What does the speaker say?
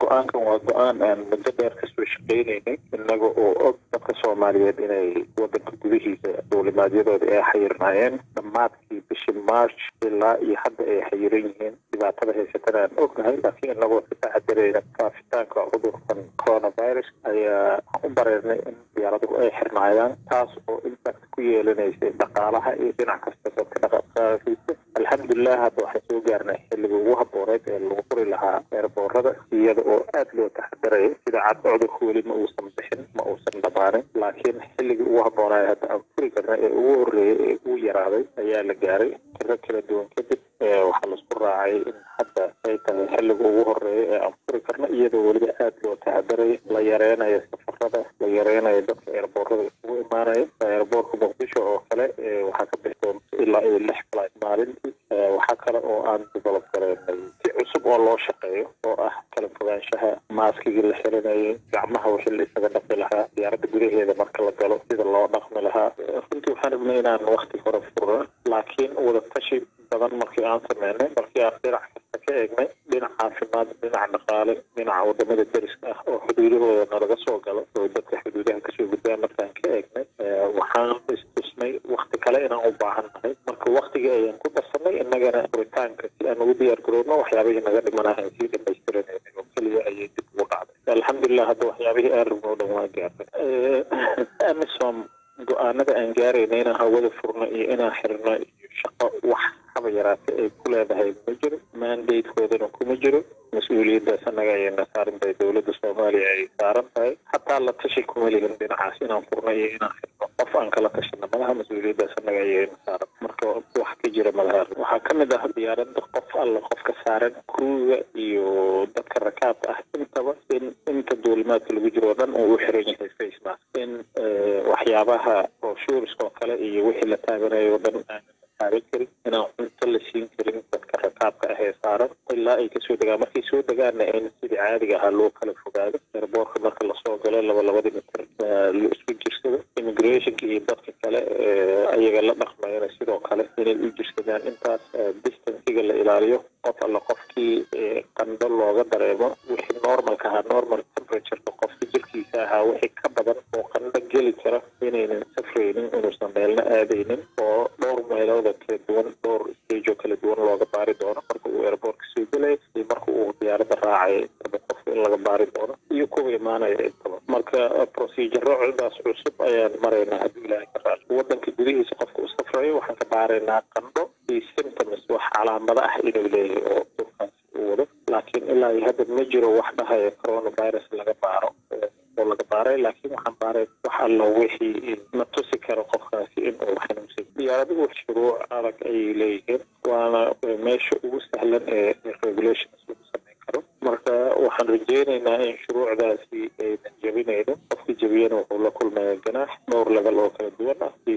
go-aankan waa go-aan aan muddo dheer kasoo shaqeynaynay innaga oo og dadka soomaaliyeed inay wadanka gudihiisa duulimaadyadooda ay xayirnaayeen dhammaadkii bishii march ilaa iyo hadda ay xayiran yihiin dhibaatada haysatana aan ognahay laakiin inagoo ka taxadarayna faafitaanka cudurkan coronavirus ayaa u bareernay in diyaaraduhu ay xirnaayaan taas oo impact ku yeelanaysay dhaqaalaha iyo dhinac kasta dadka dhaqaqaasiisa alxamdulilah hadda waxaan soo gaarnay xilliga ugu habooneed ee lagu furi lahaa eerboorada iyada oo aada loo taxadaraya sida cad cudurka weli ma uusan bixin ma uusan dhamaanin laakiin xilligii ugu haboonaay hadda aan furi karna ee ugu horreeyay ee ugu yaraaday ayaa la gaaray tiro kala duwan kadib waxaa laisku raacay in hadda ay tahay xilliga ugu horeeya ee aan furi karna iyadoo weliba aada loo taxadaraya la yareynayo safarada la yareynayo dadka eerboorada ugu imaanaya eerboorka muqdisho oo kale waxaa ka bixi doonta ilaa iyo lix flight maalintii waxaa kale oo aan develop gareynay si cusub oo loo shaqeeyo oo ah kala fogaanshaha maaskigii la xiranayay gacmaha wixii la isaga dhaqi lahaa diyaaradda gudaheeda marka la galo sida loo dhaqmi lahaa runtii waxaan rabnay inaan wakti hore furno laakiin wadatashi badan markii aan sameynay markii aan dhinac kasta ka eegnay dhinac caafimaad dhinac dhaqaale dhinaca wadamada deriska ah oo xuduudahooda nalaga soo galo oo dadka xuduudaha kasoo gudbaa markaan ka eegnay waxaan istusnay wakti kale inaan u baahan nahay marka waktigii ayaan ku darsanay innagana furitaanka si aan ugu diyaar garoobno waxyaabihii naga dhimanaha aan sii dhamaystiranayna oo keliya ayay dib ugu dhacday alxamdulilah hadda waxyaabihii aan rabno o dhan waa gaarnay amisom go-aanada aan gaarayna inaan hawada furno iyo inaan xirno iyo shaqo wax haba yaraate ay ku leedahay ma jiro mandatekoodana kuma jiro mas-uuliyaddaas annaga ayayna saaran tahay dowladda soomaaliya ay saaran tahay hataa la tashi kuma lihin dhinacaas inaan furno iyo inaan xirno qof aan kala tashana malaha mas-uuliyaddaas annaga ayayna saaran marka wax ka jira malaha waxaa ka mid ah diyaaradda qof alla qofka saaran kruuga iyo dadka rakaabka ah intaba in inta duulimaadka lagu jiro oo dhan uu u xiran yahay face mask in waxyaabaha broshuriska oo kale iyo wixii la taaganayo o dhan aan taagan karin inaan cunto la siin karin dadka rakaabka ah ee saaran ilaa ay kasoo degaan markay soo degaanna in sidii caadiga ahaa loo kala fogaado eerboorka marka lasoo galo laba labadii mitir la isku jirsado immigrationka iyo dadka kale ayaga la dhaqmayana sidoo kale inay u jirsadaan intaas distanciga la ilaaliyo qof alla qofkii qandho looga dareemo wixii normalka ahaa normal temperatureka qofka jirkiisa ahaa wixii ka badan oo qandho geli kara inaynan safraynin inuusan meelna aadaynin oo dhowr meelooda kala duwan dhowr stage oo kala duwan looga baari doono marka uu airboortka soo gelaya iyo marka uu diyaaradda raacaya intaba qofka in laga baari doono iyo kuwa imaanaya intaba marka proceduro cidaas cusub ayaan maraynaa haddii ilaahay ka raali wadanka gudihiisa qofka u safrayo waxaan ka baaraynaa qandho iyo symptoms wax calaamado ah inuu leeyahay oo durkaas uu wado laakiin ilaa iyo hadda ma jiro wax dhahaya coronavirus laga baaro oo laga baaray laakiin waxaan baaray wax alla wixii na tusi karo qofkaasi in uu xanuunsan diyaaraduhu shuruuc adag ayay leeyihiin waana meesha ugu sahlan ee regulations lagu sameyn karo marka waxaan rajeynaynaa in shuruucdaasi aynan jebinayno qofka jebiyana wuxuu la kulmaya ganaax dhowr level oo kala duwan ah